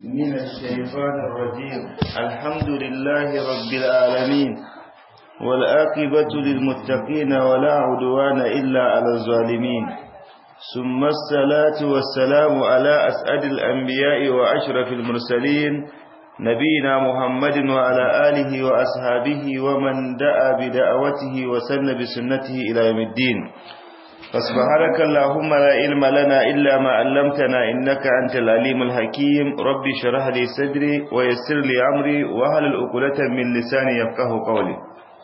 من الشيطان الرجيم الحمد لله رب العالمين والآقبة للمتقين ولا عدوان إلا على الظالمين ثم الصلاة والسلام على أسعد الأنبياء وأشرف المرسلين نبينا محمد وعلى آله وأصحابه ومن دعا بدعوته وسن بسنته إلى يوم الدين فسبحانك اللهم لا علم لنا إلا ما علمتنا إنك أنت العليم الحكيم ربي شرح لي صدري ويسر لي أمري وهل الأقلة من لساني يفقه قولي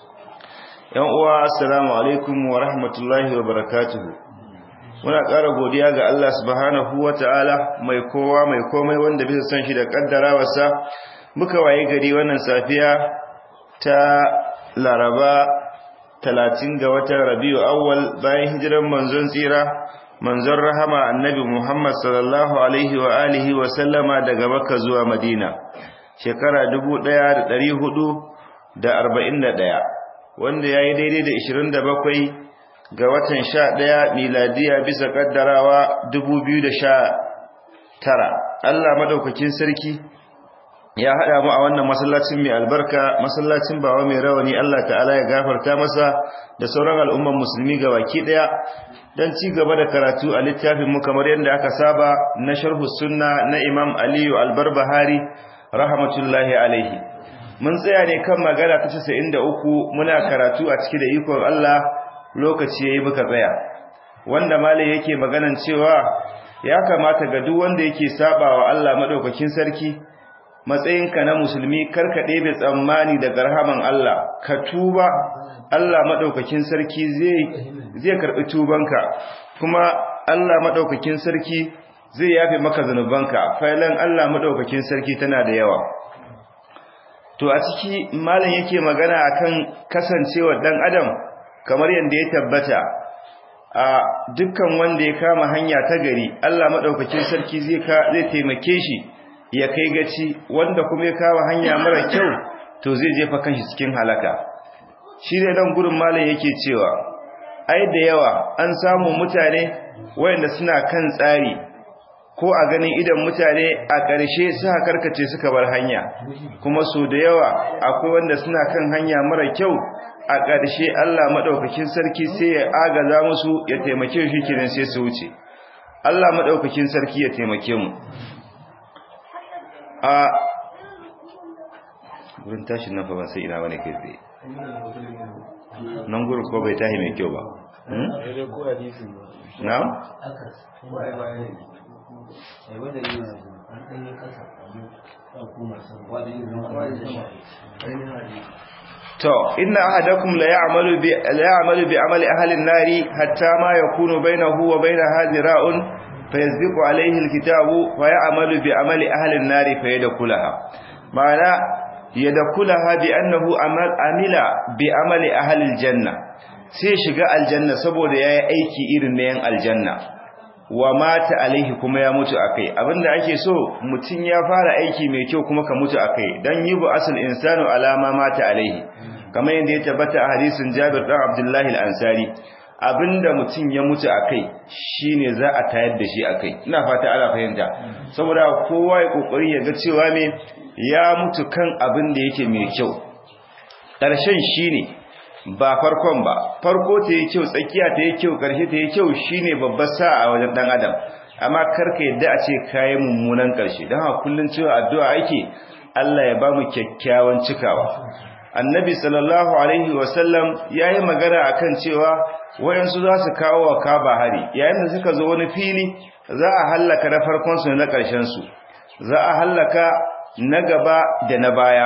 yan uwa assalamu alaikum wa rahmatullahi wa barakatuhu muna ƙara godiya ga Allah subhanahu wa ta'ala mai kowa mai komai wanda bisa san shi da ƙaddarawarsa muka waye gari wannan safiya ta laraba talatin ga watan rabiu awwal bayan hijiran manzon tsira manzon rahama annabi muhammad sallallahu alaihi wa alihi wa sallama daga makka zuwa madina shekara dubu ɗaya da ɗari hudu da arba'in da ɗaya wanda ya yi daidai da ishirin da bakwai ga watan sha ɗaya miladiya bisa ƙaddarawa dubu biyu da sha tara allah maɗaukakin sarki ya haɗa mu a wannan masallacin mai albarka masallacin bawa mai rawani Allah ta'ala ya gafarta masa da sauran al'umman musulmi ga baki ɗaya don ci gaba da karatu a littafin mu kamar yadda aka saba na sharhu sunna na imam aliyu albarbahari rahmatullahi alaihi mun tsaya ne kan magana ta casa'in da uku muna karatu a ciki da ikon Allah lokaci ya yi muka tsaya wanda malai yake maganan cewa ya kamata ga duk wanda yake saba wa Allah maɗaukakin sarki matsayinka na musulmi karka ɗebe tsammani daga rahaman Allah ka tuba Allah maɗaukakin sarki zai karɓi tubanka kuma Allah maɗaukakin sarki zai yafe maka zanubanka failan Allah maɗaukakin sarki tana da yawa to a ciki malam yake magana akan kasancewar ɗan adam kamar yadda ya tabbata a dukkan wanda ya kama hanya ta gari Allah maɗaukakin sarki zai taimake shi ya kai gaci wanda kuma ya kawo hanya mara kyau to zai jefa kanshi cikin halaka shi ne dan gurin malam yake cewa ai da yawa an samu mutane wayanda suna kan tsari ko a ganin idan mutane a ƙarshe suka karkace suka bar hanya kuma so da yawa akwai wanda suna kan hanya mara kyau a ƙarshe Allah madaukakin sarki sai ya agaza musu ya taimake shi kenan sai su wuce Allah madaukakin sarki ya taimake mu a gurin tashin nan fa ban sai ina bane kai tsaye nan gurin ko bai tahi mai kyau ba na? to inna ahadakum la ya'malu bi la ya'malu bi amali ahli an-nari hatta ma yakunu bainahu wa bainaha zira'un فيسبق عليه الكتاب ويعمل بعمل أهل النار فيدخلها معنى يدخلها بأنه عمل بعمل أهل الجنة sai shiga aljanna saboda yayi aiki irin na yan aljanna wa mata alaihi kuma ya mutu akai abinda ake so mutun ya fara aiki mai kyau kuma ka mutu akai dan yubu asal insanu alama mata alaihi kamar yadda ya tabbata a hadisin Jabir dan Abdullah al-Ansari abinda mutum ya mutu a kai shine za a tayar da shi a kai ina fata ana fahimta saboda kowa ya kokari ya ga cewa me ya mutu kan abin da yake mai kyau ƙarshen shine ba farkon ba farko ta yi kyau tsakiya ta yi kyau ƙarshe ta yi kyau shine babbar sa'a a wajen dan adam amma karka yadda a ce kayan mummunan ƙarshe don haka kullun cewa addu'a ake Allah ya ba mu kyakkyawan cikawa annabi sallallahu alaihi wasallam ya yi magana akan cewa wayansu za su kawo wa kaba hari yayin da suka zo wani fili za a hallaka na farkonsu na ƙarshensu za a hallaka na gaba da na baya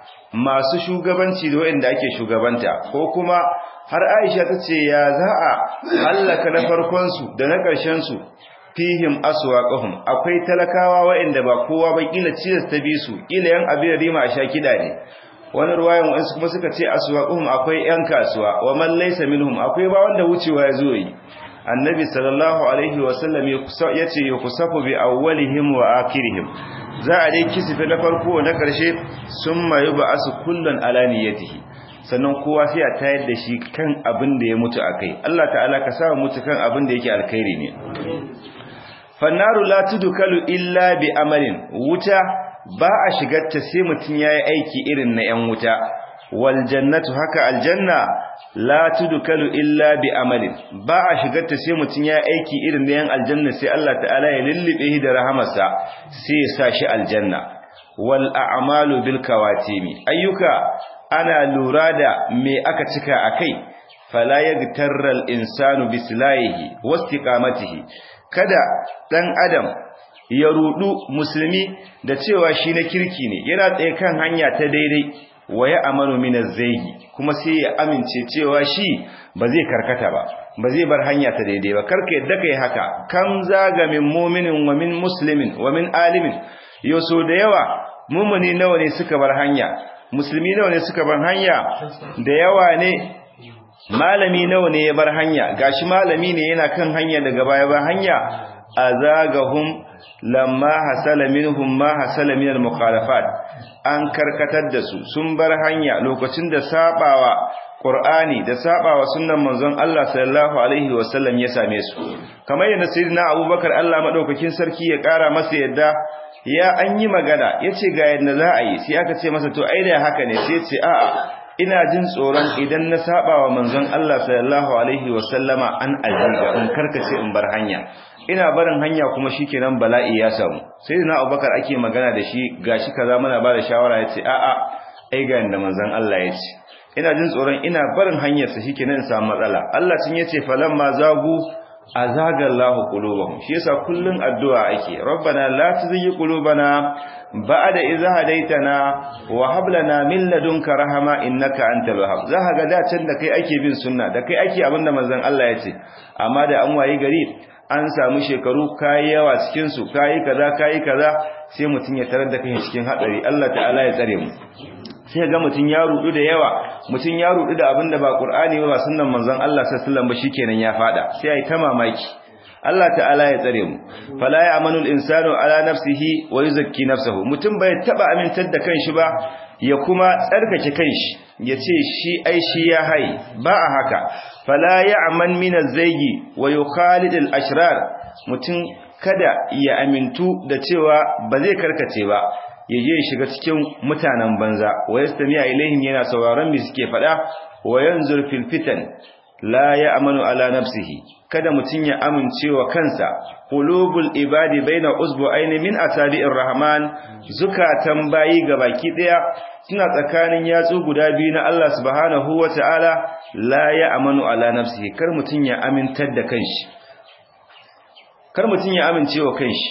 masu shugabanci da wayanda ake shugabanta ko kuma har aisha ta ce ya za a hallaka na farkonsu da na ƙarshensu fihim aswaqahum akwai talakawa wayanda ba kowa ba kila cidas ta bi su kila yan abin rima a sha kida ne wani ruwayan wasu kuma suka ce aswaquhum akwai yan kasuwa wa man laysa minhum akwai ba wanda wucewa ya zo yi annabi sallallahu alaihi wa sallam yace yukusafu bi awwalihim wa akhirihim za a dai kisife na farko na karshe summa yub'asu kullun ala niyyatihi sannan kowa sai a tayar da shi kan abin da ya mutu akai Allah ta'ala ka sa mutu kan abin da yake alkhairi ne fannaru la tudkalu illa bi amalin wuta ba a shigarta sai mutum yayi aiki irin na yan wuta wal jannatu haka aljanna la tudkalu illa bi amalin ba a shigarta sai mutum yayi aiki irin na yan aljanna sai Allah ta'ala ya lullube shi da rahamarsa sai ya sa shi aljanna wal a'malu bil kawatimi ayyuka ana lura da me aka cika akai fala yagtarra al insanu bislahihi wastiqamatihi kada dan adam ya rudu musulmi da cewa shi na kirki ne yana tsaye kan hanya ta daidai wa ya amanu min az-zaygi kuma sai ya amince cewa shi ba zai karkata ba ba zai bar hanya ta daidai ba karka yadda kai haka kam zaga min mu'minin wa min muslimin wa min alimin yoso da yawa mumuni nawa ne suka bar hanya musulmi nawa ne suka bar hanya da yawa ne malami nawa ne ya bar hanya gashi malami ne yana kan hanya daga baya ba hanya azagahum lamma hasala minhum ma hasala min al-mukhalafat an karkatar da su sun bar hanya lokacin da sabawa Qur'ani da sabawa sunnan manzon Allah sallallahu alaihi wasallam ya same su kamar yadda sayyidina Abubakar Allah madaukakin sarki ya kara masa yadda ya an yi magana yace ga yadda za a yi sai aka ce masa to ai da haka ne sai ya ce a'a ina jin tsoron idan na sabawa manzon Allah sallallahu alaihi wasallama an aziga in karkace in bar hanya ina barin hanya kuma shikenan bala'i ya samu sai na Abubakar ake magana da shi gashi kaza muna ba da shawara yace a'a ai ga inda manzon Allah yace ina jin tsoron ina barin hanyar sa shikenan samu matsala Allah tun yace falamma zagu azaga Allahu qulubahum shi yasa kullun addu'a ake rabbana la tuzigh qulubana ba'da idh hadaytana wa hab lana min ladunka rahama innaka antal wahhab zaka ga da can da kai ake bin sunna da kai ake abinda manzon Allah yace amma da an wayi gari an samu shekaru kayi yawa cikin su kayi kaza kayi kaza sai mutun ya tarar da kai cikin hadari Allah ta'ala ya tsare mu sai ga mutun ya rudu da yawa mutun ya rudu da abinda ba Qur'ani ba ba sunnan manzon Allah sallallahu alaihi wasallam ba shikenan ya fada sai ai ta mamaki Allah ta'ala ya tsare mu fala ya'manu al-insanu ala nafsihi wa yuzakki nafsahu mutum bai taba amintar da kanshi ba ya kuma tsarkake kanshi yace shi ai shi ya hai ba a haka fala ya'man min az-zaygi wa yukhalid al-ashrar mutum kada ya amintu da cewa ba zai karkace ba ya je shiga cikin mutanen banza wa yastami'a ilaihim yana sauraron me suke fada wa yanzur fil fitan la ya'manu ala nafsihi kada mutun ya amincewa kansa qulubul ibadi baina usbu'aini min asabi'ir rahman zukatan bayi gabaki daya suna tsakanin yatsu guda biyu na Allah subhanahu wata'ala la ya'manu ala nafsihi kar mutun ya amintar da kanshi kar mutun ya amincewa kanshi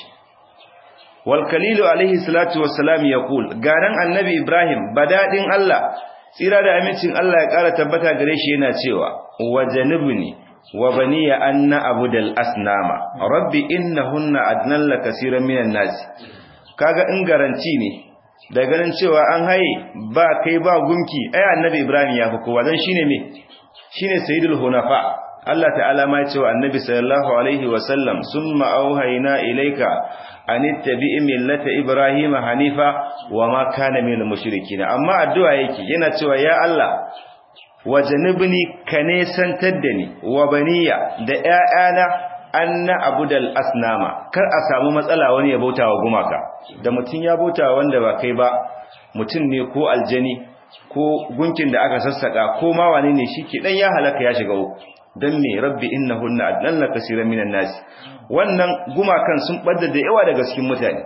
wal kalilu alaihi salatu wassalam yaqul garan annabi ibrahim badadin Allah tsira da amincin Allah ya ƙara tabbata gare shi yana cewa wajanibni wa baniya anna abudal asnama rabbi innahunna adnalla kaseeran minan nas kaga in garanti ne da ganin cewa an haye ba kai ba gunki ai annabi ibrahim ya fi kowa dan shine me shine sayyidul hunafa Allah ta'ala ma ya ce wa annabi sallallahu alaihi wa sallam summa auhayna ilayka an ittabi'i millata ibrahima hanifa wa ma kana minal mushrikin amma addu'a yake yana cewa ya Allah wajanibni kane santar da ni wa baniya da ƴaƴana anna abudal asnama kar a samu matsala wani ya bautawa gumaka da mutun ya bautawa wanda ba kai ba mutun ne ko aljani ko gunkin da aka sassaka ko ma wane ne shike dan ya halaka ya shiga uku dan me rabbi innahunna adalla kaseeran minan nas wannan gumakan sun bada da yawa daga cikin mutane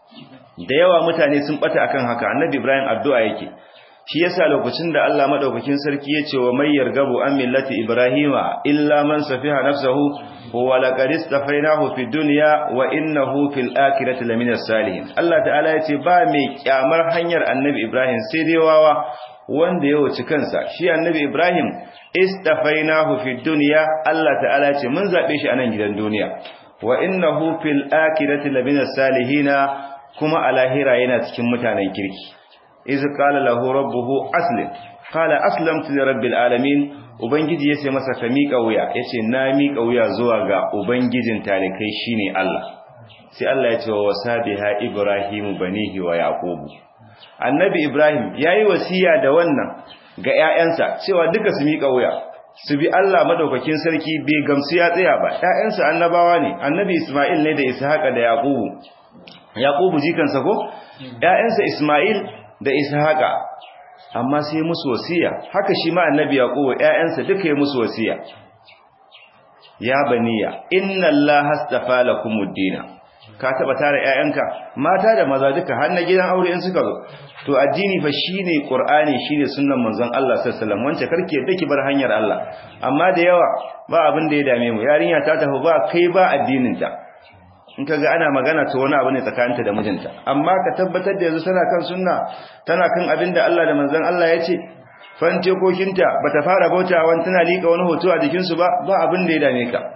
da yawa mutane sun bata akan haka annabi ibrahim addu'a yake shi yasa lokacin da Allah madaukakin sarki yace wa may yargabu an millati ibrahima illa man safiha nafsahu wa laqad istafainahu fid dunya wa innahu fil akhirati lamina salihin Allah ta'ala yace ba mai kyamar hanyar annabi ibrahim sai dai wawa wanda ya wuce kansa shi annabi ibrahim istafainahu fid dunya Allah ta'ala yace mun zabe shi a nan gidan duniya wa innahu fil akhirati lamina salihina kuma a lahira yana cikin mutanen kirki iz qala lahu rabbuhu aslim qala aslamtu li rabbil alamin ubangiji yace masa ka miƙa wuya yace na miƙa wuya zuwa ga ubangijin talikai shine Allah sai Allah ya ce wa wasabiha ibrahimu banihi wa yaqubu annabi ibrahim yayi wasiya da wannan ga ƴaƴansa cewa duka su miƙa wuya su bi Allah madaukakin sarki bai gamsu ya tsaya ba ƴaƴansa annabawa ne annabi isma'il ne da ishaqa da yaqubu yaqubu jikansa ko ƴaƴansa isma'il da ishaqa amma sai musu wasiya haka shi ma annabi yaqubu ƴaƴansa duka ya musu wasiya ya baniya inna allaha astafa lakumud din ka taba tare ƴaƴanka mata da maza duka har na gidan aure in suka zo to addini fa shine qur'ani shine sunnan manzon Allah sallallahu alaihi wasallam wance karki yadda ki bar hanyar Allah amma da yawa ba abin da ya dame mu yarinya ta tafi ba kai ba addinin ta in kaga ana magana to wani abu ne tsakaninta da mijinta amma ka tabbatar da yanzu tana kan sunna tana kan abin da Allah da manzon Allah ya ce fance kokinta bata fara bautawa tana lika wani hoto a jikin su ba ba abin da ya dame ka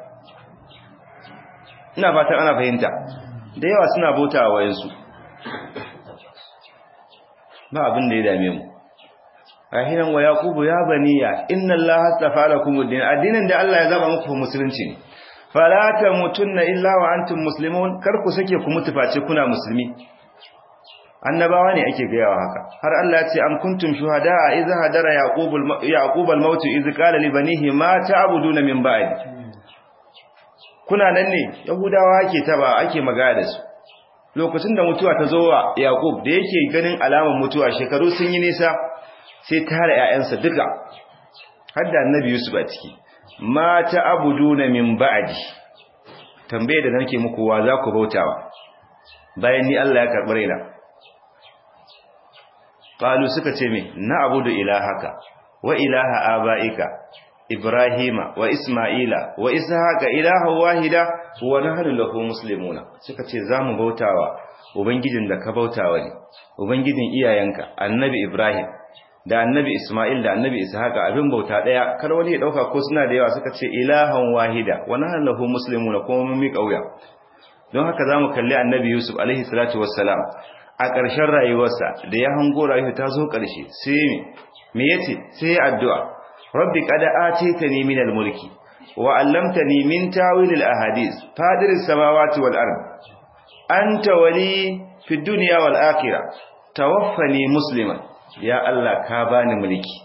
ina fatan ana fahimta da yawa suna bautawa wayansu ba abin da ya dame mu ahinan wa yaqubu ya baniya inna allaha astafa lakum ad-din addinin da Allah ya zaba muku musulunci ne fala tamutunna illa wa antum muslimun kar ku sake ku mutu face kuna musulmi annabawa ne ake gayawa haka har Allah ya ce am kuntum shuhada idh hadara yaqubul yaqub al-maut idh qala li banihi ma ta'buduna min ba'di kuna nan ne yahudawa ake taba ake magana da su lokacin da mutuwa ta zo wa yaqub da yake ganin alamar mutuwa shekaru sun yi nisa sai tare ƴaƴansa duka har da annabi yusuf a ciki ma ta'buduna min ba'di tambaye da nake muku wa za ku bautawa bayan ni Allah ya karɓi raina qalu suka ce me na abudu ilahaka wa ilaha abaika ibrahima wa isma'ila wa ishaqa ilaha wahida wa nahnu lahu muslimuna suka ce zamu bautawa ubangijin da ka bautawa ne ubangijin iyayenka annabi ibrahim da annabi isma'il da annabi ishaqa abin bauta daya kar wani ya dauka ko suna da yawa suka ce ilahan wahida wa nahnu lahu muslimuna kuma mun miƙa wuya don haka zamu kalli annabi yusuf alaihi salatu wassalam a ƙarshen rayuwarsa da ya hango rayuwa ta zo ƙarshe sai me me yace sai addu'a rabbi qad atitani min al-mulki wa 'allamtani min tawil al-ahadith fadir as-samawati wal ard anta wali fi dunya wal akhirah tawaffani musliman ya Allah ka bani mulki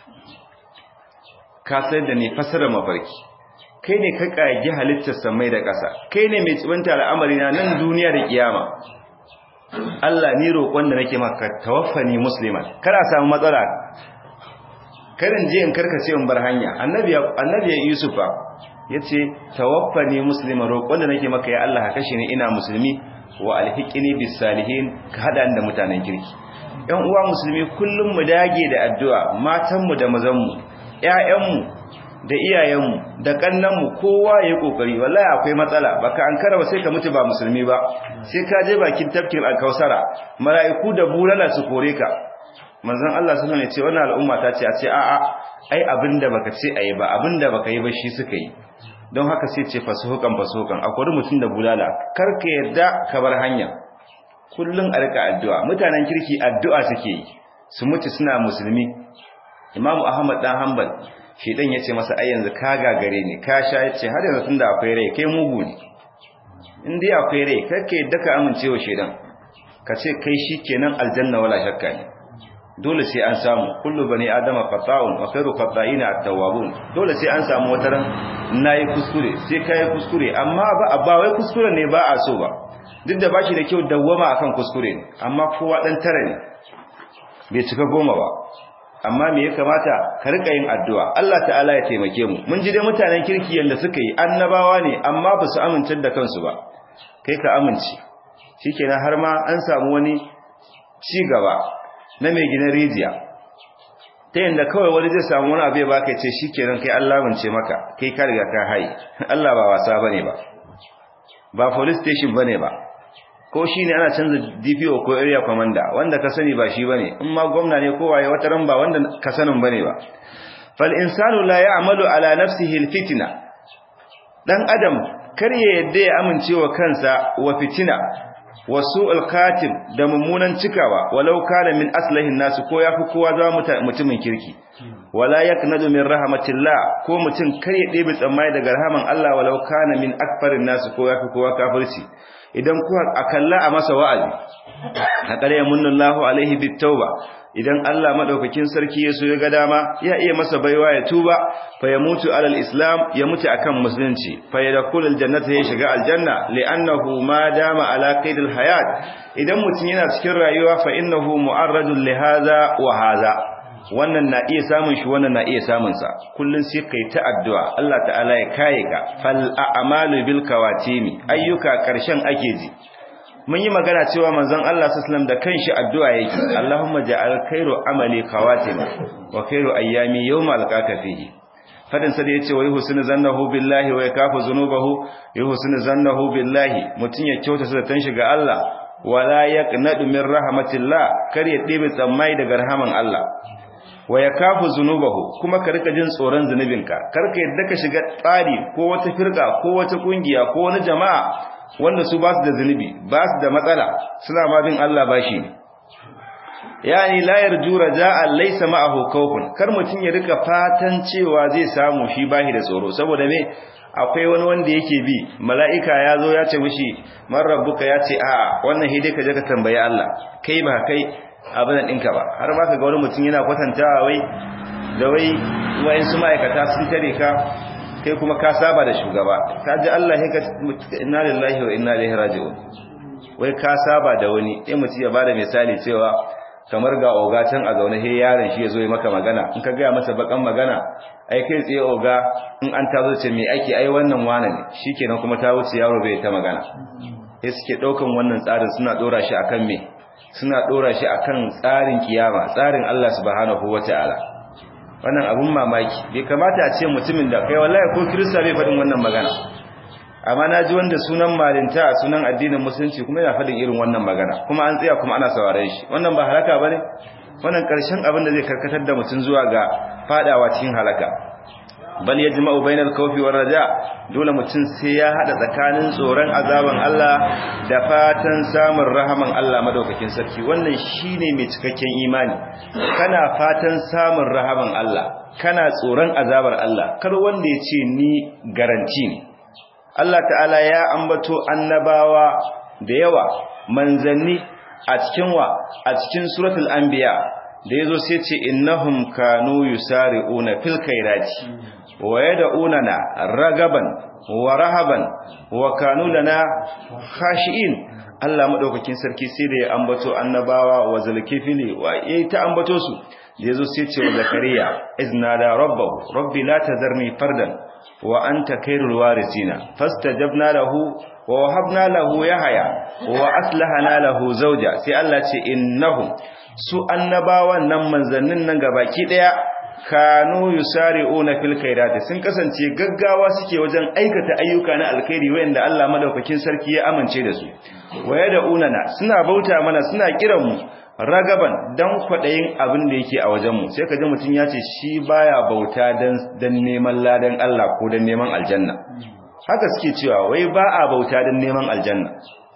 ka sai da ni fasara mafarki kai ne ka kage halittar samai da ƙasa kai ne mai tsibanta al'amari na nan duniya da kiyama Allah ni roƙon da nake maka tawaffani musliman kada samu matsala karin je in karkace in bar hanya annabi annabi yusufa yace tawaffani musliman roƙon da nake maka ya Allah ka kashe ni ina musulmi wa alhiqini bis salihin ka hada da mutanen kirki ɗan uwa musulmi kullum mu dage da addu'a matan mu da mazan mu ƴaƴan mu da iyayen mu da kannan mu kowa yayi kokari wallahi akwai matsala baka ankara ba sai ka mutu ba musulmi ba sai ka je bakin tafkin alkausara mala'iku da bulala su kore ka manzon Allah sallallahu alaihi wasallam ya ce wannan al'umma ta ce a ce a'a ai abinda baka ce ayi ba abinda baka yi ba shi suka yi don haka sai ce fasuhukan fasuhukan akwai mutum da bulala kar ka yadda ka bar hanya kullun a rika addu'a mutanen kirki addu'a suke yi su mutu suna musulmi imamu ahmad dan hanbal shedan yace masa ai yanzu ka gagare ne ka sha yace har yanzu tunda akwai rai kai mugu ne in dai akwai rai kar ka yadda ka amincewa shedan ka ce kai shikenan aljanna wala shakka ne dole sai an samu kullu bani adama qata'un wa khairu qata'ina at-tawwabun dole sai an samu wata ran nayi kuskure sai kai kuskure amma ba ba wai kuskure ne ba a so ba duk da bashi da kyau dawwama akan kuskure ne amma kowa dan tare ne bai cika goma ba amma me ya kamata ka rika yin addu'a Allah ta'ala ya taimake mu mun ji dai mutanen kirki yanda suka yi annabawa ne amma ba su amince da kansu ba kai ka amince shikenan har ma an samu wani ci gaba na mai gina rijiya ta yadda kawai wani zai samu wani abu ya baka ce shi kenan kai Allah mance maka kai ka riga ka haye Allah ba wasa bane ba ba police station bane ba ko shine ana canza DPO ko area commander wanda ka sani ba shi bane in ma gwamna ne ko waye wata ran ba wanda ka sanin bane ba fal insanu la ya'malu ala nafsihi al fitna dan adam kar ya yadda ya amincewa kansa wa fitina wasu alkatim da mummunan cikawa walau kana min aslahin nasu ko yafi kowa zama mutumin kirki wala yaknadu min rahmatillah ko mutum kar ya ɗebe tsammani daga rahaman Allah walau kana min akfarin nasu ko yafi kowa kafirci idan kuwa akalla a masa wa'azi haƙar ya munnallahu alaihi bitauba idan Allah madaukakin sarki ya so ya ga dama ya iya masa baiwa ya tuba fa ya mutu alal islam ya mutu akan musulunci fa ya dakul aljannata ya shiga aljanna li'annahu ma dama ala qaidil hayat idan mutum yana cikin rayuwa fa innahu mu'arradun li hadha wa hadha wannan na iya samun shi wannan na iya samun sa kullun sai kai ta addu'a Allah ta'ala ya kaye ka fal a'malu bil kawatimi ayyuka karshen ake ji mun yi magana cewa manzon Allah sallallahu da kanshi addu'a yake Allahumma ja'al khairu amali kawatima wa khairu ayyami yawma alqaka fihi fadin sa da yace wa yuhsinu zannahu billahi wa yakafu zunubahu yuhsinu zannahu billahi mutun ya kyauta sa tan shiga Allah wala yaqnadu min rahmatillah kar ya dibe tsammai daga rahaman Allah wa yakafu zunubahu kuma ka rika jin tsoron zunubinka kar ka yadda ka shiga tsari ko wata firka ko wata kungiya ko wani jama'a wanda su ba su da zunubi ba su da matsala suna ma bin Allah bashi ne yani la yarju raja'an laysa ma'ahu khawfun kar mutun ya rika fatan cewa zai samu shi bashi da tsoro saboda me akwai wani wanda yake bi mala'ika ya zo ya ce mishi man rabbuka ya ce a wannan hidai ka je ka tambayi Allah kai ba kai abin ɗinka ba har ma ka ga wani mutum yana kwatantawa wai da wai wayansu ma'aikata sun tare ka kai kuma ka saba da shugaba ka ji Allah ya ka inna lillahi wa inna ilaihi raji'un wai ka saba da wani sai mutum ya bada misali cewa kamar ga oga can a zaune he yaron shi ya zo ya maka magana in ka gaya masa bakan magana ai kai tsaye oga in an tazo ce me ake ai wannan wane ne shikenan kuma ta wuce yaro bai ta magana sai suke daukan wannan tsarin suna dora shi akan me suna dora shi akan tsarin kiyama tsarin Allah subhanahu wataala wannan abun mamaki bai kamata a ce mutumin da kai wallahi ko kirista bai faɗin wannan magana amma na ji wanda sunan malinta sunan addinin musulunci kuma yana faɗin irin wannan magana kuma an tsaya kuma ana sauraren shi wannan ba halaka bane wannan karshen abin da zai karkatar da mutum zuwa ga fadawa cikin halaka bal yajma'u bainal khawfi war raja dole mutum sai ya hada tsakanin tsoron azaban Allah da fatan samun rahaman Allah madaukakin sarki wannan shine mai cikakken imani kana fatan samun rahaman Allah kana tsoron azabar Allah kar wanda ya ce ni garanti ne Allah ta'ala ya ambato annabawa da yawa manzanni a cikin wa a cikin suratul anbiya da yazo sai ce innahum kanu yusari'una fil khairati wa yad'unana ragaban wa rahaban wa kanu lana khashi'in Allah madaukakin sarki sai da ya ambato annabawa wa zulkifili wa yayi ta ambato su da yazo sai ce wa zakariya iznada rabbahu rabbi la tazarni fardan wa anta khairul warisina fastajabna lahu wa wahabna lahu yahya wa aslahana lahu zawja sai Allah ce innahum su annabawan nan manzannin nan gabaki daya kanu yusari'una fil khairati sun kasance gaggawa suke wajen aikata ayyuka na alkhairi wanda Allah madaukakin sarki ya amince da su waya da unana suna bauta mana suna kiran mu ragaban dan kwadayin abin da yake a wajen mu sai kaje mutun ya ce shi baya bauta dan dan neman ladan Allah ko dan neman aljanna haka suke cewa wai ba a bauta dan neman aljanna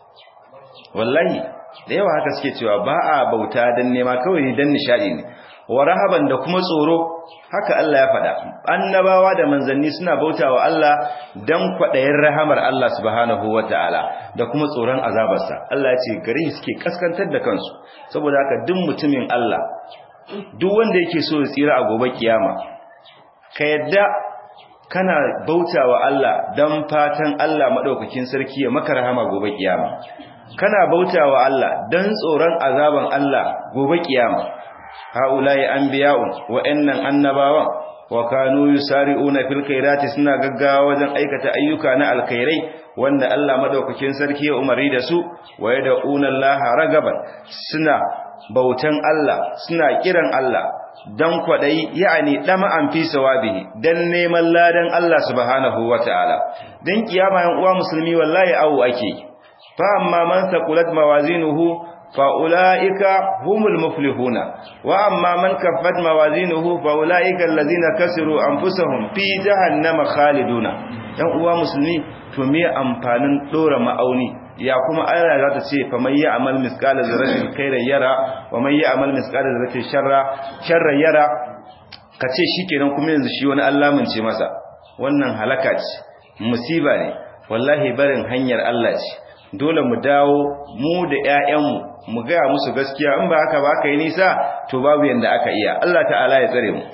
wallahi da yawa haka suke cewa ba a bauta dan nema kawai dan nishadi ne wa rahaban da kuma tsoro haka Allah ya faɗa annabawa da manzanni suna bautawa Allah dan kwaɗayin rahamar Allah subhanahu wataala da kuma tsoron azabarsa Allah ya ce gare suke kaskantar da kansu saboda haka duk mutumin Allah duk wanda yake so ya tsira a gobe kiyama ka yadda kana bautawa Allah dan fatan Allah madaukakin sarki ya maka rahama gobe kiyama kana bautawa Allah dan tsoron azaban Allah gobe kiyama haulai anbiya'un wa'annan annabawan wa kanu yusari'una fil khairati suna gaggawa wajen aikata ayyuka na alkhairai wanda Allah madaukakin sarki ya umari da su wa yad'una Allah ragaban suna bautan Allah suna kiran Allah dan kwadai yani dama an fi sawabihi dan neman ladan Allah subhanahu wataala dan kiyama yan uwa musulmi wallahi awu ake fa amma man saqulat mawazinuhu فأولئك هم المفلحون وأما من كفت موازينه فأولئك الذين كسروا أنفسهم في جهنم خالدون yan uwa musulmi to me amfanin dora ma'auni ya kuma Allah za ta ce fa man ya'mal misqala zarratin khairan yara wa man ya'mal misqala zarratin sharra sharran yara kace shikenan kuma yanzu shi wani Allah mun ce masa wannan halaka ce musiba ne wallahi barin hanyar Allah ce dole mu dawo mu da ƴaƴanmu mu ga musu gaskiya in ba haka ba kai nisa to babu yanda aka iya Allah ta'ala ya tsare mu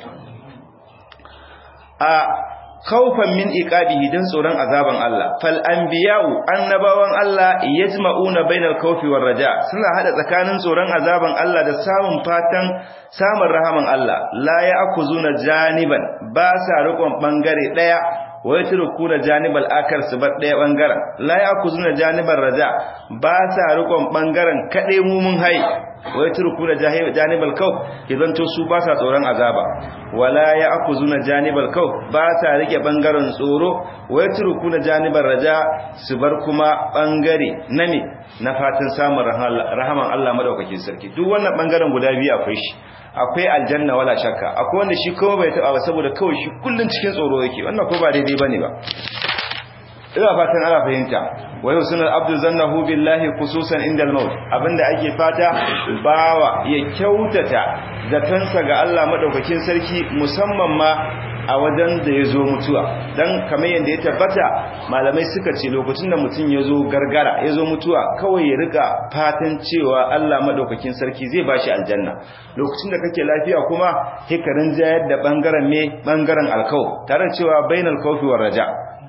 a khawfan min iqabihi dan tsoron azaban Allah fal anbiya'u annabawan Allah yajma'una bainal khawfi war raja suna hada tsakanin tsoron azaban Allah da samun fatan samun rahaman Allah la ya'khuzuna janiban ba sa rikon bangare daya wa yatrukuna janibal akar su bar daya bangaren la ya'khuzuna janibar raja ba sa rikon bangaren kade mumun hai wa yatrukuna janibal kawf idan to su ba sa tsoron azaba wala ya'khuzuna janibal kawf ba sa rike bangaren tsoro wa yatrukuna janibar raja su bar kuma bangare name na fatan samun rahaman Allah madaukakin sarki duk wannan bangaren guda biyu akwai shi akwai aljanna wala shakka akwai wanda shi kuma bai taba ba saboda kawai shi kullun cikin tsoro yake wannan ko ba daidai bane ba ina fatan ana fahimta wa yusnul abdu zannahu billahi khususan indal maut abinda ake fata bawa ya kyautata zatansa ga Allah madaukakin sarki musamman ma a wajen da ya zo mutuwa don kamar yadda ya tabbata malamai suka ce lokacin da mutum ya zo gargara ya zo mutuwa kawai ya rika fatan cewa Allah madaukakin sarki zai bashi aljanna lokacin da kake lafiya kuma hikarin jayar da bangaren me bangaren alkau tare cewa bainal kawfi war raja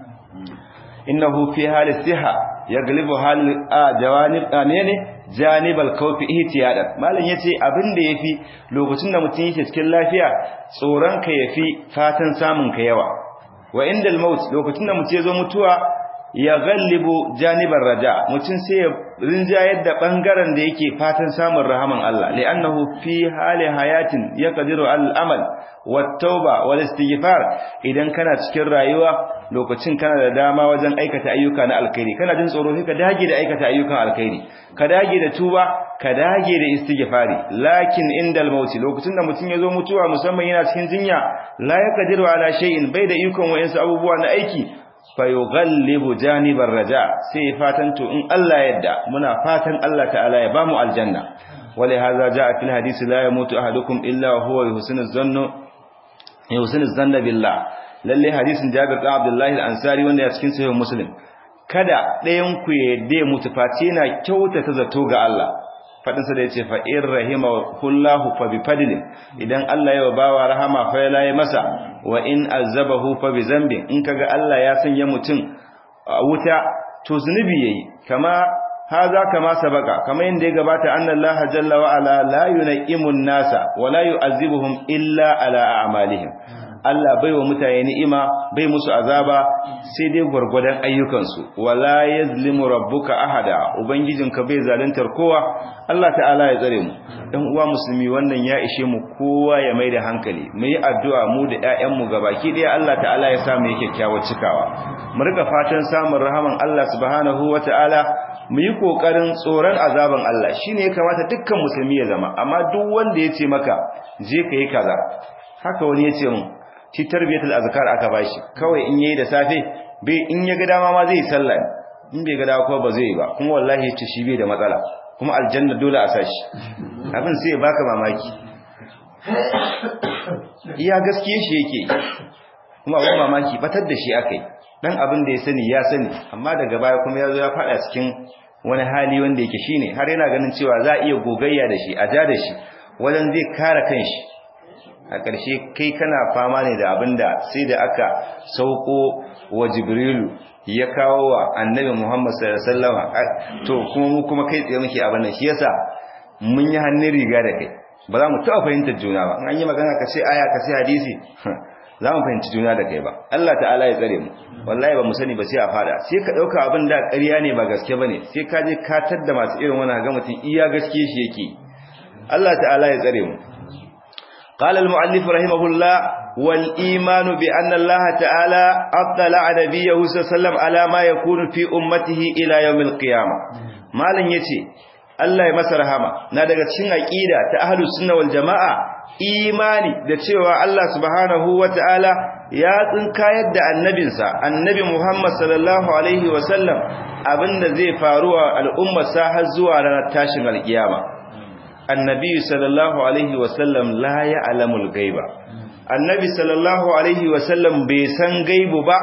innahu fi hali siha yaglibu hal jawanib amene janibal kawfi ihtiyadan malam yace abin da yafi lokacin da mutum yake cikin lafiya tsoron ka yafi fatan samun ka yawa wa indal maut lokacin da mutum ya zo mutuwa ya gallibu janibar raja mutum sai ya rinjayar da bangaren da yake fatan samun rahaman Allah li'annahu fi hali hayatin yaqdiru al-amal wat-tauba wal-istighfar idan kana cikin rayuwa lokacin kana da dama wajen aikata ayyuka na alkhairi kana jin tsoro sai ka dage da aikata ayyukan alkhairi ka dage da tuba ka dage da istighfari lakin indal maut lokacin da mutum ya zo mutuwa musamman yana cikin jinya la yaqdiru ala shay'in bai da ikon wayansu abubuwa na aiki fayughallibu janibar raja sai fatan to in Allah yadda muna fatan Allah ta'ala ya bamu aljanna wali hadha jaa fil hadisi la yamutu ahadukum illa huwa yuhsinu zannu yuhsinu zanna billah lalle hadisin Jabir bin Abdullah al-Ansari wanda ya cikin sahih Muslim kada ɗayan ku ya yadda mutu face yana kyautata zato ga Allah fadinsa da yace fa in rahimahullahu fa bi fadlin idan Allah ya bawa rahama fa ya laye masa wa in azabahu fa bi zambin in kaga Allah ya sanya mutum wuta to zunubi yayi kama haza kama sabaka kama yanda ya gabata annallaha jalla wa ala la yunaimun nasa wa la yu'azibuhum illa ala a'malihim Allah bai wa mutane ni'ima bai musu azaba sai dai gwargwadon ayyukansu wala yazlimu rabbuka ahada ubangijinka bai zaluntar kowa Allah ta'ala ya tsare mu dan uwa musulmi wannan ya ishe mu kowa ya mai da hankali mu yi addu'a mu da ƴaƴan mu gabaki ɗaya Allah ta'ala ya sa mu yake kyakkyawar cikawa mu rika fatan samun rahaman Allah subhanahu wata'ala mu yi kokarin tsoron azaban Allah shine ya kamata dukkan musulmi ya zama amma duk wanda ya ce maka je ka yi kaza haka wani ya ce mun shi tarbiyatul azkar aka bashi kawai in yayi da safe bai in ya ga dama ma zai sallah in bai ga dama kuma ba zai ba kuma wallahi yace shi bai da matsala kuma aljanna dole a sashi abin sai ya baka mamaki iya gaskiye shi yake kuma abin mamaki batar da shi akai dan abin da ya sani ya sani amma daga baya kuma yazo ya fada cikin wani hali wanda yake shine har yana ganin cewa za a iya gogayya da shi a ja da shi wajen zai kare kanshi a ƙarshe kai kana fama ne da abin da sai da aka sauko wa jibrilu ya kawo wa annabi muhammad sallallahu alaihi to kuma mu kuma kai tsaye muke abin nan shi yasa mun yi hannun riga da kai ba za mu taɓa fahimtar juna ba an yi magana ka ce aya ka ce hadisi za mu fahimci juna da kai ba Allah ta'ala ya tsare mu wallahi ba mu sani ba sai a fada sai ka ɗauka abin da ƙarya ne ba gaske ba ne sai ka je ka tadda masu irin wani ga mutum iya gaske shi yake Allah ta'ala ya tsare mu قال المؤلف رحمه الله والإيمان بأن الله تعالى أطلع نبيه صلى الله عليه وسلم على ما يكون في أمته إلى يوم القيامة ما لن يتي الله يمسر هما نادق تشين أكيدة تأهل السنة والجماعة imani da cewa Allah subhanahu wata'ala ya tsinkayar da annabinsa annabi Muhammad sallallahu alaihi wasallam abinda zai faruwa al'ummarsa har zuwa ranar tashin alkiyama annabi sallallahu alaihi wasallam la ya'lamul gaiba annabi sallallahu alaihi wasallam bai san gaibu ba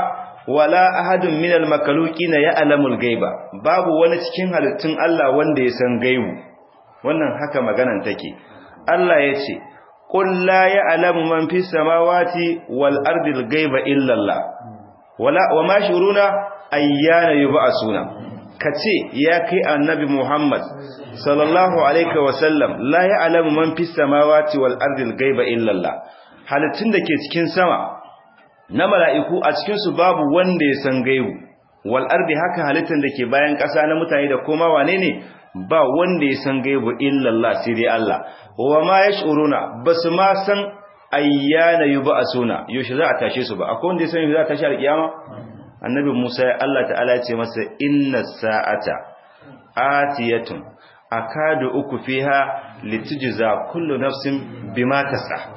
wala ahadun minal makhluqina ya'lamul ghaiba babu wani cikin halittun Allah wanda ya san gaibu wannan haka maganan take Allah yace qul la ya'lamu man fis samawati wal ardi al ghaiba illa Allah wala wama shuruna ayyana yub'asuna kace ya kai annabi Muhammad sallallahu alaihi wasallam la ya'lamu man fis samawati wal ardi al ghaiba illa Allah halittun da ke cikin sama na mala'iku a cikinsu babu wanda ya san gaibu wal ardi haka halittar da ke bayan ƙasa na mutane da koma wane ne ba wanda ya san gaibu illallah sai dai Allah wa ma yash'uruna basu ma san ayyana yub'asuna yaushe za a tashe su ba akwai wanda ya san yaushe za a tashi alkiyama annabi Musa Allah ta'ala ya ce masa inna sa'ata atiyatun akadu uku fiha litujza kullu nafsin bima tas'a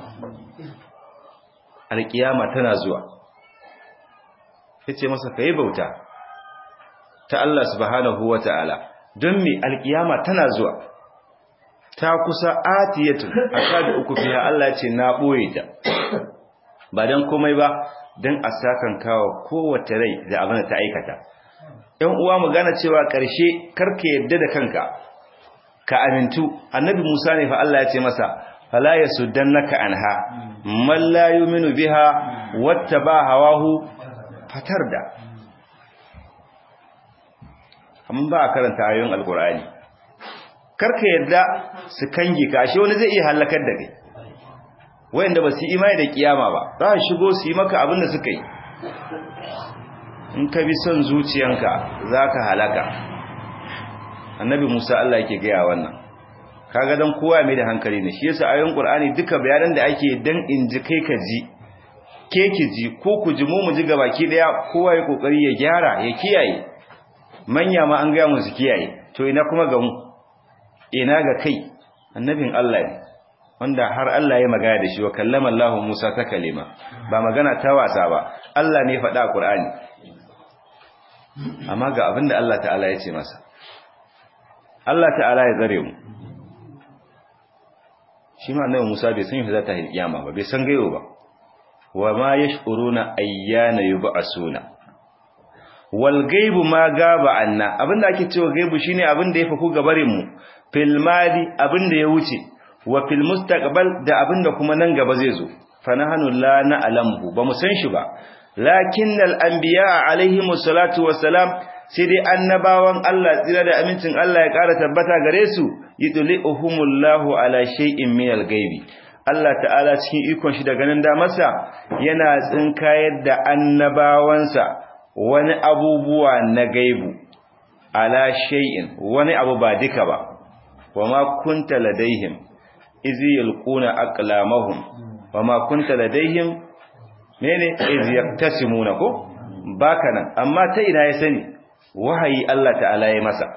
alkiyama tana zuwa yace masa kai bauta ta Allah subhanahu wataala don me alkiyama tana zuwa ta kusa atiyatu akadu uku fiha Allah ce na boye ta ba dan komai ba dan a sakan kawo kowace rai da abin da ta aikata ɗan uwa mu gane cewa ƙarshe karka yadda da kanka ka amintu annabi Musa ne fa Allah ya ce masa fala yasuddannaka anha man la yu'minu biha wattaba hawahu fatarda amma ba a karanta ayoyin alqur'ani karka yadda su kange ka ashe wani zai iya halakar da kai wayanda ba su imani da kiyama ba za su shigo su yi maka abin da suka yi in ka bi son zuciyanka zaka halaka annabi Musa Allah yake gaya wannan kaga dan kowa mai da hankali ne shi yasa ayoyin Qur'ani duka bayanan da ake dan inji kai ka ji ke ki ji ko ku ji mu mu ji gabaki daya kowa ya kokari ya gyara ya kiyaye manya ma an ga mu su kiyaye to ina kuma ga mu ina ga kai annabin Allah ne wanda har Allah ya magana da shi wa kallama Allah Musa ta kalima ba magana ta wasa ba Allah ne faɗa a Qur'ani amma ga abinda Allah ta'ala ya ce masa Allah ta'ala ya tsare mu shi ma annabi Musa bai san za ta yi kiyama ba bai san gaiwo ba wa ma yash'uruna ayyana yub'asuna wal gaibu ma gaba anna abinda ake cewa gaibu shine abinda ya faku gabarin mu fil madi abinda ya wuce wa fil mustaqbal da abinda kuma nan gaba zai zo fa nahnu la na'lamu ba mu san shi ba lakinnal anbiya alaihimus salatu wassalam sai dai annabawan Allah tsira da amincin Allah ya ƙara tabbata gare su yudli'uhumullahu ala shay'in min al-ghaibi Allah ta'ala cikin ikon shi da ganin damarsa yana tsinkayar da annabawansa wani abubuwa na gaibu ala shay'in wani abu ba duka ba wama kunta ladaihim iz yalquna aqlamahum wama kunta ladaihim mene iz yaktasimuna ko baka nan amma ta ina ya sani wahayi Allah ta'ala ya masa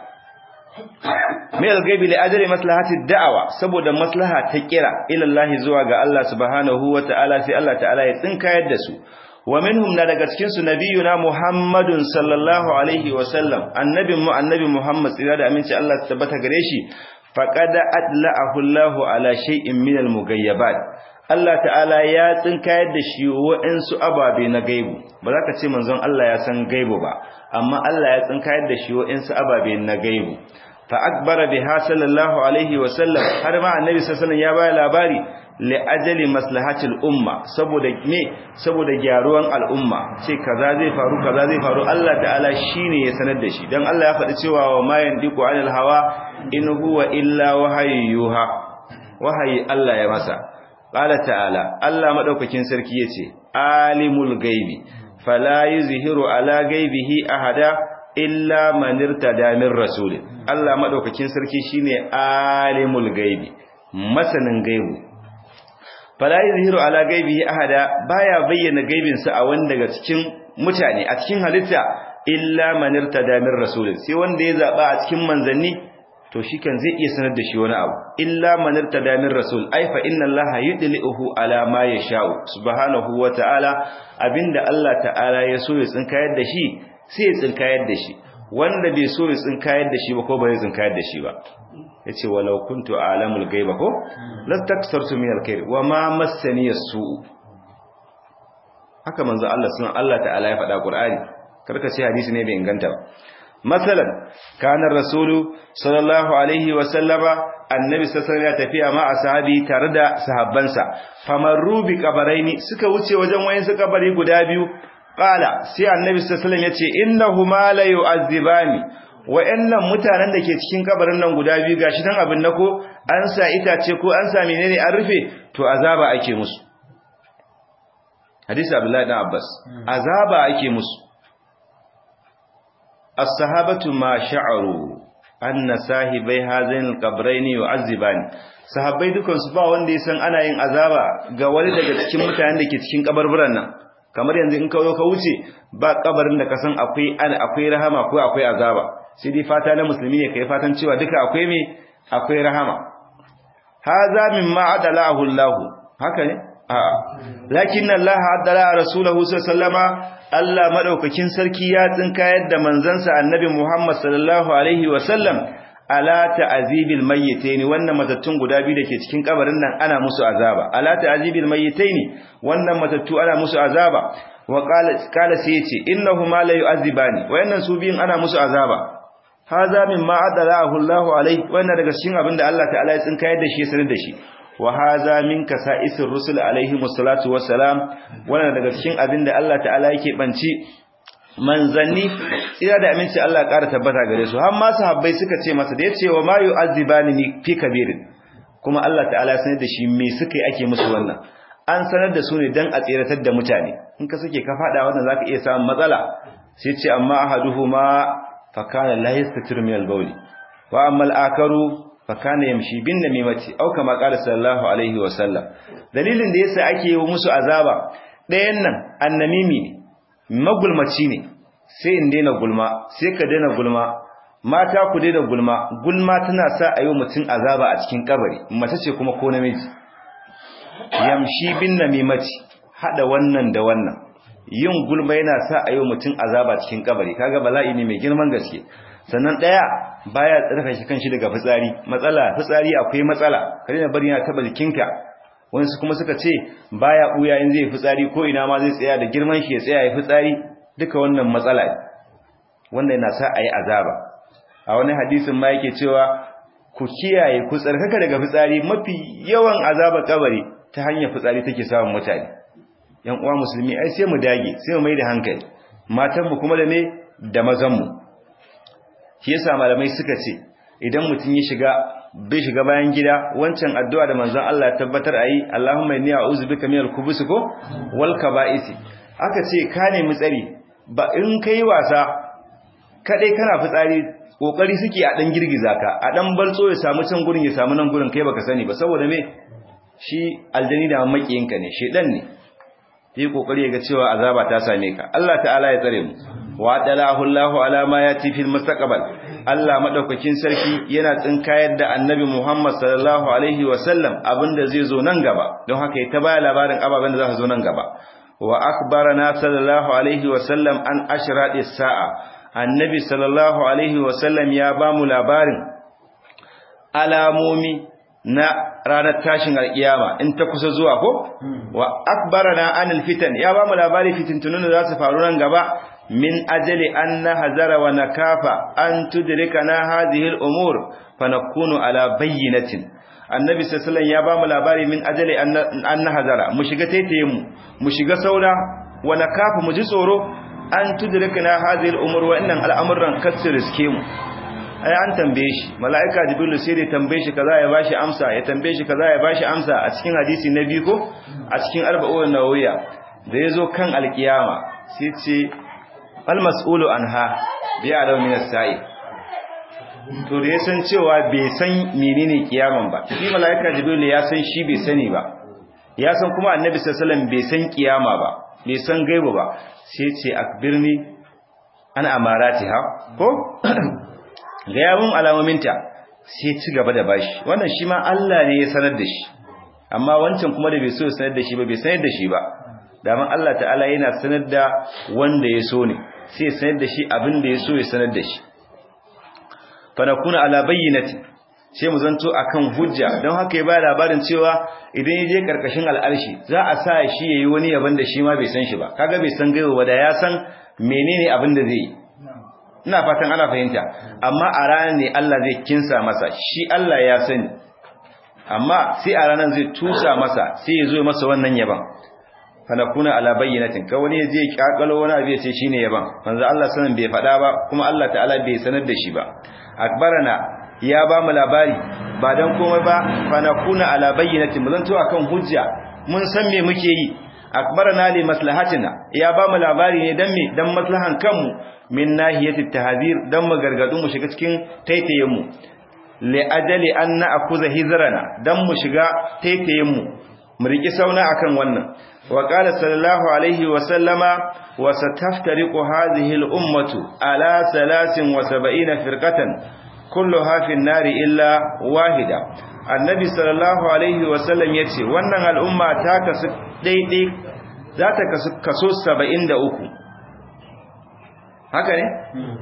mai algaibi li ajri maslahati da'awa saboda maslaha ta kira ila Allah zuwa ga Allah subhanahu wa ta'ala sai Allah ta'ala ya tsinkayar da su wa minhum na daga cikin su nabiyuna Muhammadun sallallahu alaihi wa sallam annabin mu annabi Muhammad tsira da aminci Allah ta tabbata gare shi faqad adla'ahu Allah ala shay'in min al-mughayyabat Allah ta'ala ya tsinkayar da shi wa'ansu ababe na gaibu ba za ka ce manzon Allah ya san gaibu ba amma Allah ya tsinkayar da shi wa'ansu ababe na gaibu fa akbara biha sallallahu alaihi wa sallam har ma annabi sallallahu alaihi ya baya labari li ajali maslahatil umma saboda me saboda gyaruwan al'umma ce kaza zai faru kaza zai faru Allah ta'ala shine ya sanar da shi dan Allah ya faɗi cewa wa ma yandiku anil hawa in huwa illa wahayyuha wahayi Allah ya masa qala ta'ala Allah madaukakin sarki yace alimul gaibi fala yuzhiru ala gaibihi ahada illa man irtada min rasul Allah madaukakin sarki shine alimul gaibi masanin gaibu fala yuzhiru ala gaibihi ahada baya bayyana gaibin sa a wanda daga cikin mutane a cikin halitta illa man irtada min rasul sai wanda ya zaba a cikin manzanni to shikan zai iya sanar da shi wani abu illa man irtada min rasul ay fa inna allaha yudlihu ala ma yasha'u subhanahu wa ta'ala abinda Allah ta'ala ya so ya tsinkayar da shi sai ya tsinkayar da shi wanda bai so ya tsinkayar da shi ba ko bai tsinkayar da shi ba yace walau kuntu a'lamul ghaiba ko lastaksartu min alkhair wa ma massani as-su haka manzo Allah sunan Allah ta'ala ya faɗa Qur'ani karka ce hadisi ne bai inganta ba masalan kana rasulu sallallahu alaihi wa sallama annabi sallallahu ya tafiya ma ashabi tare da sahabbansa famarru bi qabaraini suka wuce wajen wayin su kabari guda biyu qala sai annabi sallallahu alaihi yace innahuma la yu'azzibani wa'annan mutanen da ke cikin kabarin nan guda biyu gashi dan abin nako an sa itace ko an sa menene an rufe to azaba ake musu hadisi abdullahi dan abbas azaba ake musu as-sahabatu ma sha'aru anna sahibai hazain al-qabrayn yu'azzibani sahabbai dukan su ba wanda ya san ana yin azaba ga wani daga cikin mutanen da ke cikin kabarburan nan kamar yanzu in ka zo ka wuce ba kabarin da ka san akwai akwai rahama ko akwai azaba sai dai fata na musulmi ne kai fatan cewa duka akwai me akwai rahama haza mimma adalahu Allah haka ne a'a lakin Allah adala rasulahu sallallahu Allah madaukakin sarki ya tsinka yadda manzansa annabi Muhammad sallallahu alaihi wasallam ala ta'azibil mayyitaini wannan matattun guda biyu dake cikin kabarin nan ana musu azaba ala ta'azibil mayyitaini wannan matattu ana musu azaba wa qala qala sai yace innahuma la yu'azibani wayannan su biyun ana musu azaba haza mimma adalahu Allah alaihi wannan daga cikin abinda Allah ta'ala ya tsinka yadda shi sanar da shi wa haza min kasa'isir rusul alaihi wassalatu wassalam wannan daga cikin abinda Allah ta'ala yake banci manzanni tsira da aminci Allah ƙara tabbata gare su har ma sahabbai suka ce masa da yace wa ma yu'azzibani ni fi kabirin kuma Allah ta'ala sanar da shi me suka yi ake musu wannan an sanar da su ne dan a tsiratar da mutane in ka sake ka fada wannan zaka iya samun matsala sai ce amma ahaduhuma fa kana la yastatir min al-bawl wa amma al-akaru fakana yamshi bin namimati au kama qala sallallahu alaihi wa sallam dalilin da yasa ake yi musu azaba ɗayan nan annamimi ne magulmaci ne sai in daina gulma sai ka daina gulma mata ku daina gulma gulma tana sa a yi mutum azaba a cikin kabari mace ce kuma ko namiji yamshi bin namimati hada wannan da wannan yin gulma yana sa a yi mutum azaba cikin kabari kaga bala'i ne mai girman gaske sannan daya baya tsarka shi kanshi daga fitsari matsala fitsari akwai matsala kare na bari yana taba jikinka wani kuma suka ce baya buya in zai fitsari ko ina ma zai tsaya da girman shi ya tsaya ya fitsari duka wannan matsala wanda yana sa ayi azaba a wani hadisin ma yake cewa ku kiyaye ku tsarkaka daga fitsari mafi yawan azaba kabari ta hanyar fitsari take samun mutane yan uwa musulmi ai sai mu dage sai mu mai da hankali matan mu kuma da me da mazan mu shi yasa malamai suka ce idan mutum ya shiga bai shiga bayan gida wancan addu'a da manzon Allah ya tabbatar ayi Allahumma inni a'udhu bika minal khubuthi ko wal kaba'isi aka ce ka nemi tsari ba in kai wasa kadai kana fitsari kokari suke a dan girgiza ka a dan baltso ya samu can gurin ya samu nan gurin kai baka sani ba saboda me shi aljani da makiyinka ne shedan ne yi kokari ga cewa azaba ta same ka Allah ta'ala ya tsare mu wa dalahu Allahu ala ma yati fil mustaqbal Allah madaukakin sarki yana tsinkayar da Annabi Muhammad sallallahu alaihi wa sallam abinda zai zo nan gaba don haka ya ta baya labarin ababen da za su zo nan gaba wa akbarana sallallahu alaihi wa sallam an ashrati sa'a Annabi sallallahu alaihi wa sallam ya ba mu labarin alamomi na ranar tashin alkiyama in ta kusa zuwa ko wa akbarana anil fitan ya ba mu labari fitintunun da za su faru nan gaba min ajali an nahzara wa nakafa an tudrikana hadhihi al-umur fa nakunu ala bayyinatin annabi sallallahu ya ba mu labari min ajali an nahzara mu shiga taitaye mu mu shiga saura wa nakafa mu ji tsoro an tudrikana hadhihi al-umur wa innan al'amuran kasir riske mu ai an tambaye shi mala'ika jibril sai da tambaye shi kaza ya bashi amsa ya tambaye shi kaza ya bashi amsa a cikin hadisi na biyu ko a cikin arba'un nawawiya da yazo kan alkiyama sai ce al mas'ulu anha bi alaw min as-sa'i to da yasan cewa bai san menene kiyaman ba shi mala'ika jibril ya san shi bai sani ba ya san kuma annabi sallallahu alaihi wasallam bai san kiyama ba bai san gaibu ba sai ce akbirni an amaratiha ko ga yawon alamominta sai ci gaba da bashi wannan shi ma Allah ne ya sanar da shi amma wancan kuma da bai so ya sanar da shi ba bai sanar da shi ba daman Allah ta'ala yana sanar da wanda ya so ne sai ya sanar da shi abin da ya so ya sanar da shi fa nakuna ala bayyinati sai mu zanto akan hujja don haka ya ba labarin cewa idan ya je karkashin al'arshi za a sa shi yayi wani yaban da shi ma bai san shi ba kaga bai san gaiwa ba da ya san menene abin da zai yi ina fatan ana fahimta amma a ranar ne Allah zai kinsa masa shi Allah ya sani amma sai a ranar zai tusa masa sai ya zo masa wannan yaban fanakuna ala bayyinatin ka wani zai kakalo wani abu ya ce shine yaban manzo Allah sanin bai faɗa ba kuma Allah ta'ala bai sanar da shi ba akbarana ya ba mu labari ba dan komai ba fanakuna ala bayyinatin mun zanto akan hujja mun san me muke yi akbarana li maslahatina ya ba mu labari ne dan me dan maslahan kanmu min nahiyati tahzir dan mu gargadu mu shiga cikin taitayen mu li ajali an na'khudha hizrana dan mu shiga taitayen mu mu riki sauna akan wannan wa qala sallallahu alaihi wa sallama wa sataftariqu hadhihi al ummatu ala 73 firqatan kulluha fi an-nari illa wahida annabi sallallahu alaihi wa sallam yace wannan al'umma ta kasu daidai za ta kasu kaso 73 haka ne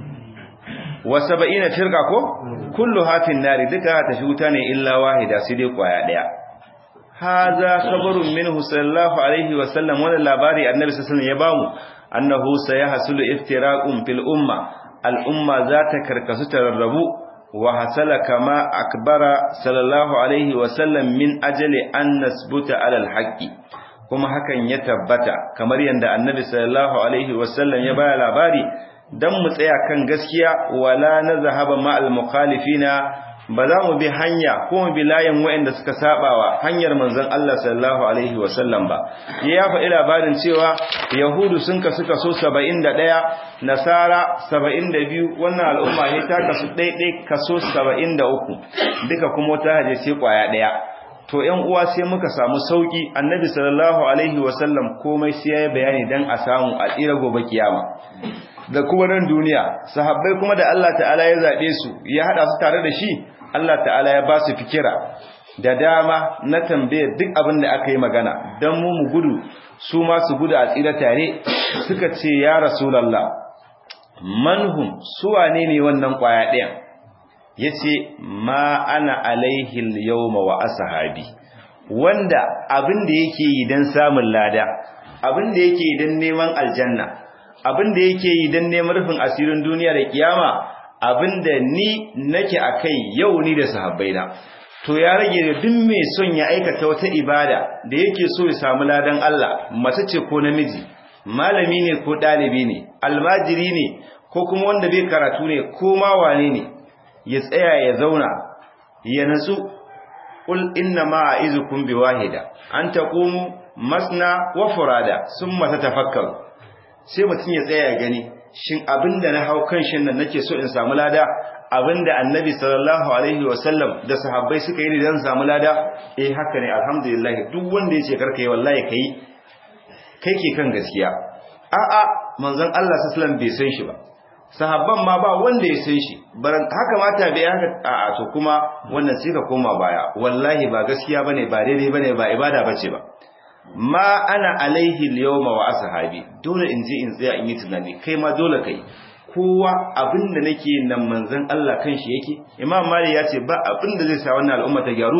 wa 70 firqa ko kulluha fi an-nari duka ta wuta ne illa wahida sai dai kwaya daya haza khabarun minhu sallallahu alaihi wa sallam wannan labari annabi sallallahu alaihi wasallam ya bamu annahu sayahsulu iftiraqun fil umma al umma zata karkasu tararrabu wa hasala kama akbara sallallahu alaihi wa sallam min ajali an nasbuta ala al haqqi kuma hakan ya tabbata kamar yanda annabi sallallahu alaihi wa sallam ya baya labari dan mu tsaya kan gaskiya wala nazhaba ma al mukhalifina ba za mu bi hanya ko mu bi layin waɗanda suka sabawa hanyar manzon Allah sallallahu alaihi wasallam ba ya faɗi labarin cewa yahudu sun kasu kaso 71 nasara 72 wannan al'umma ne ta kasu ɗaiɗai kaso 73 duka kuma wata haje sai kwaya ɗaya to ƴan uwa sai muka samu sauki annabi sallallahu alaihi wasallam komai sai ya bayani dan a samu a tsira gobe kiyama da kuma nan duniya sahabbai kuma da Allah ta'ala ya zabe su ya hada su tare da shi Allah ta'ala ya ba su fikira da dama na tambaye duk abin da aka yi magana don mu mu gudu su ma su gudu a tsira tare suka ce ya rasulallah manhum su wane ne wannan kwaya ɗayan ya ce ma ana alaihil yawma wa ashabi wanda abin da yake yi don samun lada abin da yake yi don neman aljanna abin da yake yi don neman rufin asirin duniya da kiyama abinda ni nake akai yau ni da sahabbaina to ya rage da duk mai son ya aikata wata ibada da yake so ya samu ladan Allah mace ce ko namiji malami ne ko dalibi ne almajiri ne ko kuma wanda bai karatu ne ko ma wane ne ya tsaya ya zauna ya natsu qul inna ma a'izukum biwahida an taqumu masna wa furada summa tatafakkaru sai mutun ya tsaya ya gani shin abinda na hau kan shin nan nake so in samu lada abinda annabi sallallahu alaihi wasallam da sahabbai suka yi dan samu lada eh haka ne alhamdulillah duk wanda yace karka yi wallahi kai kai ke kan gaskiya a a manzon Allah sallallahu alaihi bai san shi ba sahabban ma ba wanda ya san shi baran haka mata bai haka a a to kuma wannan sai ka koma baya wallahi ba gaskiya bane ba daidai bane ba ibada bace ba ma ana alaihi al-yawma wa ashabi dole in je in tsaya in yi tunani kai ma dole kai kowa abinda nake nan manzon Allah kanshi yake imam mali ya ce ba abinda zai sa wannan al'umma ta gyaru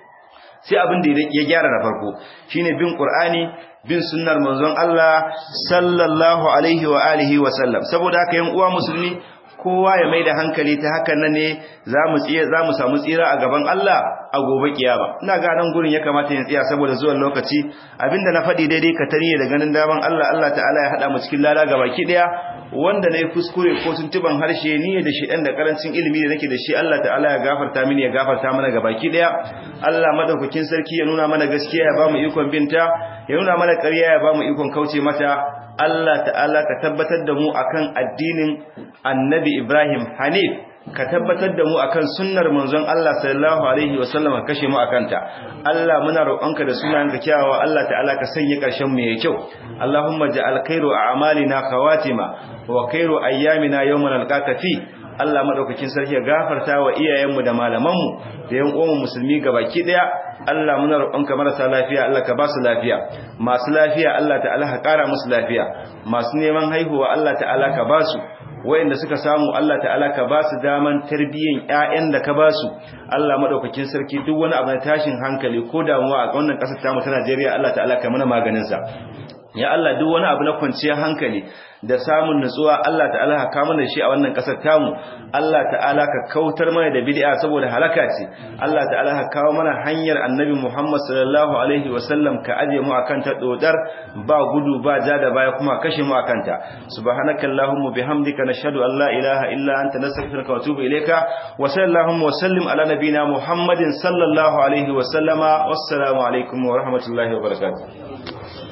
sai abinda ya gyara na farko shine bin qur'ani bin sunnar manzon Allah sallallahu alaihi wa alihi wa sallam saboda haka yan uwa musulmi kowa ya mai da hankali ta hakan nan ne za mu tsira za mu samu tsira a gaban Allah a gobe kiyama ina ga nan gurin ya kamata ya tsaya saboda zuwan lokaci abinda na faɗi daidai ka tariye da ganin daman Allah Allah ta'ala ya hada mu cikin lada gabaki daya wanda nayi kuskure ko tuntuban harshe ni da shi dan da karancin ilimi da nake da shi Allah ta'ala ya gafarta mini ya gafarta mana gabaki daya Allah madaukakin sarki ya nuna mana gaskiya ya bamu ikon binta ya nuna mana ƙarya ya bamu ikon kauce mata Allah ta'ala ka tabbatar da mu akan addinin Annabi Ibrahim Hanif ka tabbatar da mu akan sunnar manzon Allah sallallahu alaihi wasallam ka kashe mu akan ta Allah muna roƙonka da sunayenka kyawawa Allah ta'ala ka sanya ƙarshen mu yayi kyau Allahumma ja'al khairu a'malina khawatima wa khairu ayyamina yawman alqaka fi Allah madaukakin sarki ya gafarta wa iyayenmu da malamanmu da yan uwan musulmi gabaki daya Allah muna roƙonka marasa lafiya Allah ka ba su lafiya masu lafiya Allah ta'ala ka ƙara musu lafiya masu neman haihuwa Allah ta'ala ka ba su wayanda suka samu Allah ta'ala ka ba su daman tarbiyyan ƴaƴan da ka ba su Allah madaukakin sarki duk wani abu na tashin hankali ko damuwa a wannan ƙasar tamu ta Najeriya Allah ta'ala ka mana maganin sa ya Allah duk wani abu na kwanciyar hankali da samun nutsuwa Allah ta'ala ka kawo mana shi a wannan kasar tamu Allah ta'ala ka kautar mana da bid'a saboda halaka ce Allah ta'ala ka kawo mana hanyar Annabi Muhammad sallallahu alaihi wasallam ka aje mu akan ta dodar ba gudu ba ja da baya kuma kashe mu akan ta subhanakallahumma bihamdika nashhadu an la ilaha illa anta nastaghfiruka wa atubu ilayka wa sallallahu wa sallim ala nabiyyina Muhammadin sallallahu alaihi wa sallama wassalamu alaikum wa rahmatullahi wa barakatuh